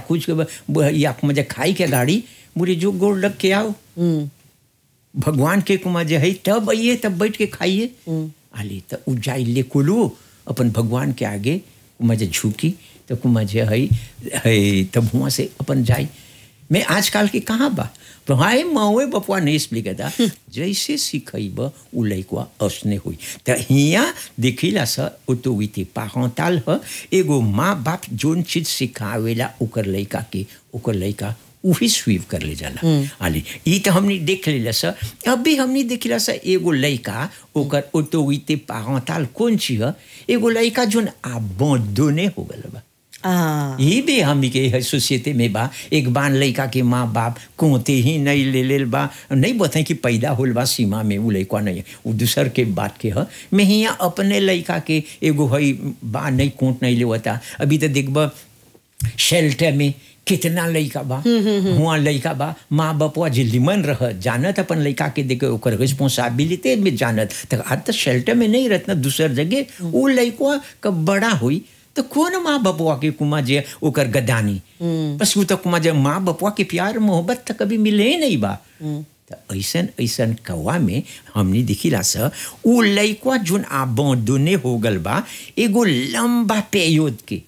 कुछ के ब- ब- या मजा खाई के गाड़ी बोले जो गोड़ लग के आओ हम्म भगवान के कुमा जे है तब आइए तब बैठ के खाइए आली तो उ जाई ले कुलू अपन भगवान के आगे कुमा जे झुकी तो कुमा जे है है तब हुआ से अपन जाई मैं आजकल के कहाँ बा भाई मावे बपुआ नहीं एक्सप्लिक था जैसे सिखैब उ लैकुआ असने हुई तो हिया देखिला स ऑटोरिटी पारंटाल ह एगो माँ बाप जोन चीज सिखावेला ओकर लैका के ओकर लैका उही स्वीव कर ले जाला आली ई तो हमने देख लेला स अभी हमने देखिला स एगो लइका ओकर ऑटोरिटी पारंटाल कौन चीज ह एगो लइका जोन abandonné हो गल बा आ ये भी हमनी के है सोसाइटी में बा एक बार लइका के माँ बाप कोते ही नहीं ले लेल बा नहीं बताए कि पैदा होल बा सीमा में वो लइका नहीं है वो दूसर के बात के ह मैं हियाँ अपने लइका के एगो है बा नहीं कोट नहीं लेवता अभी तो देखब शेल्टर में कितना लइका बा हुआ लइका बा माँ बापवा जल्दी मन रह जानत अपन लइका के देखे ओकर रिस्पॉन्सिबिलिटी में जानत तक आज तो शेल्टर में नहीं रहत ना दूसर जगह वो लइकवा कब बड़ा हुई तो कौन माँ बापुआ के कुमा जे ओकर गदानी बस वो तो कुमा जे माँ बापुआ के प्यार मोहब्बत तो कभी मिले ही नहीं बा तो ऐसन ऐसन कौआ में हमने देखिला स उ लइकवा जोन आबोदने हो गल बा एगो लंबा पेयोद के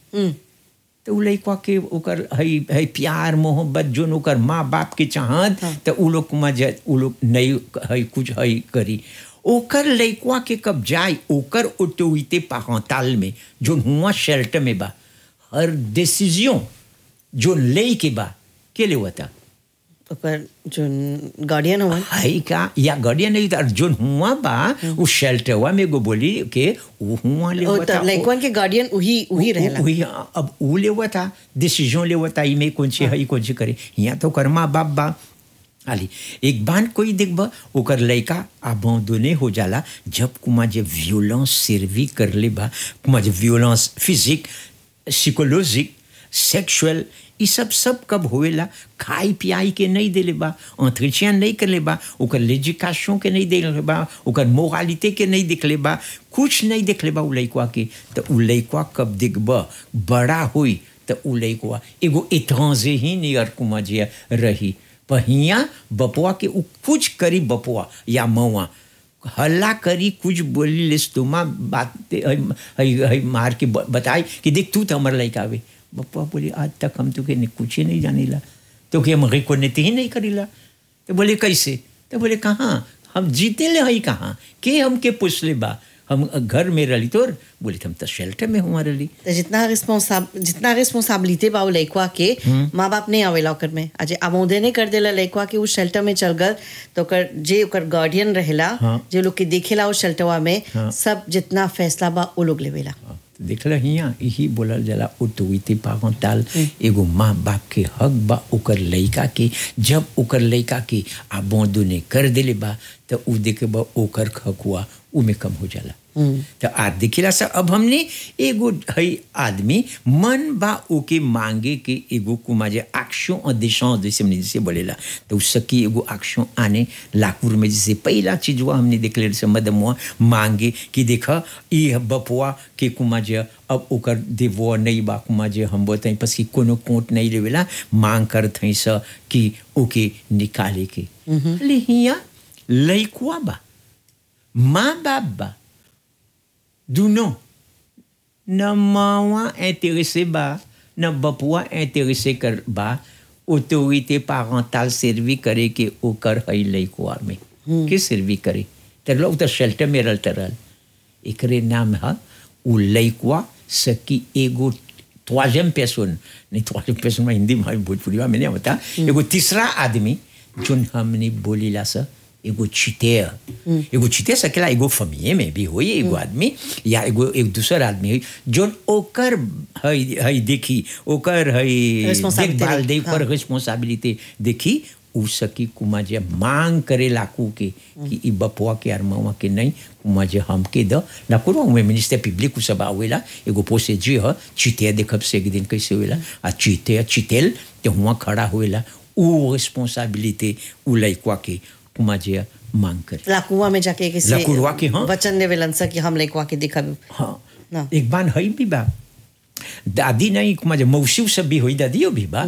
तो उ लइकवा के ओकर हई हई प्यार मोहब्बत जोन ओकर माँ बाप के चाहत तो उ लोग कुमा जे उ लोग नहीं हई कुछ हई करी ओकर लइकवा के कब जाए ओकर ऑटोरिटी पारंटाल में जो हुआ शेल्टर में बा हर डिसीजन जो ले के बा के ले होता ओकर जो गार्डियन हुआ है का या गार्डियन नहीं था जो हुआ बा उ शेल्टर हुआ में गो बोली के वो हुआ ले ओ होता त लइकवन के गार्डियन उही उही रहेला वही अब उ ले हुआ था डिसीजन ले हुआ था ई में कौन सी है कौन सी करे यहाँ तो कर्मा बाप बा आली एक बार कोई देखब ओकर लइका abandonné हो जाला जब कुमा जे वियोलेंस सर्वी कर ले बा कुमा जे वियोलेंस फिजिक साइकोलॉजिक सेक्सुअल ई सब सब कब होएला खाई पियाई के नहीं देले बा entretien नहीं करले बा ओकर लेजिकाशन के नहीं देले बा ओकर मोरालिटी के नहीं देखले बा कुछ नहीं देखले बा उ लइकवा के तो उ लइकवा कब देखब बड़ा हुई तो उ लइकवा एगो एट्रांजे ही नियर कुमा जे रही पर हियाँ बपुआ के उ कुछ करी बपुआ या मौआ हल्ला करी कुछ बोली लेस तुमा बात हई हई मार के ब- बताई कि देख तू तो हमार लइका आवे बपुआ बोली आज तक हम तुके ने कुछ ही नहीं जानीला तो के हम रिकोनेट ही नहीं करीला तो बोले कैसे तो बोले कहाँ हम जीते ले हई कहाँ के हमके पूछले बा हम घर में रही तोर बोले हम तो शेल्टर में हुआ रही तो जितना रिस्पॉन्साब जितना रिस्पॉन्सिबिलिटी बा उ लइकवा के माँ बाप नहीं आवेला ओकर में आज आमोदे नहीं कर देला लइकवा के उ शेल्टर में चल गल तो ओकर जे ओकर गार्डियन रहेला हाँ। जे लोग के देखेला उ शेल्टरवा में हाँ। सब जितना फैसला बा उ लोग लेवेला देखल हियाँ यही बोलल जाला ऑटोरिटी पारंटाल एगो माँ बाप के हक बा ओकर लइका के जब ओकर लइका के abandonné कर देले बा तो उ देखे बा ओकर हक हुआ उ में कम हो जाला तो आज देखिला सा अब हमने एगो है आदमी मन बा ओके मांगे के एगो कुमा जे एक्शन और दिशाओं जैसे हमने जैसे बोलेला तो उस सकी एगो एक्शन आने लाकुर में जैसे पहला चीज हुआ हमने देख ले मदमुआ मांगे कि देखा ई बपुआ के कुमा जे अब ओकर देवो नहीं बा कुमा जे हम बताई पस कि कोनो कोट नहीं लेवेला मांग करत हई स कि ओके निकाले के ले हिया लइकुआ बा माँ बाप बा दुनो न मावा intéressé बा न बपुआ intéressé कर बा ऑटोरिटी पारंटाल सर्वी करे के ओकर है लइकुआ में के सर्वी करे त लोग तो शेल्टर में रहल तरल एकरे नाम है उ लइकुआ सकी एगो troisième personne नहीं troisième personne में हिंदी में भोजपुरी में नहीं होता एगो तीसरा आदमी जोन हमने बोलीला सा एगो चितेर एगो चितेर सकेला एगो फमिये में भी होई एगो आदमी या एगो एक दूसर आदमी होई जोन ओकर हई हई देखी ओकर हई Responsibility देखभाल देखी, दे पर रिस्पॉन्सिबिलिटी देखी उ सकी कुमा जे मांग करे लाकू के कि ई बपुआ के आर मवा के नहीं कुमा जे हमके द ना कोनो में मिनिस्टर पब्लिक उ सब आवेला एगो पोसे जी ह चिते देखब से एक दिन कैसे होवेला आ चिते चितेल ते हुआ खड़ा होवेला उ रिस्पॉन्सिबिलिटी उ लइकवा के कुमा जे मांग करे लाकुआ में जाके किसी लाकुआ के, हाँ। वचन देवेलन सा कि हम लइकवा के दिखब हाँ ना। एक बार हई भी बा दादी नहीं कुमा जे मौसी सब भी होई दादियो भी बा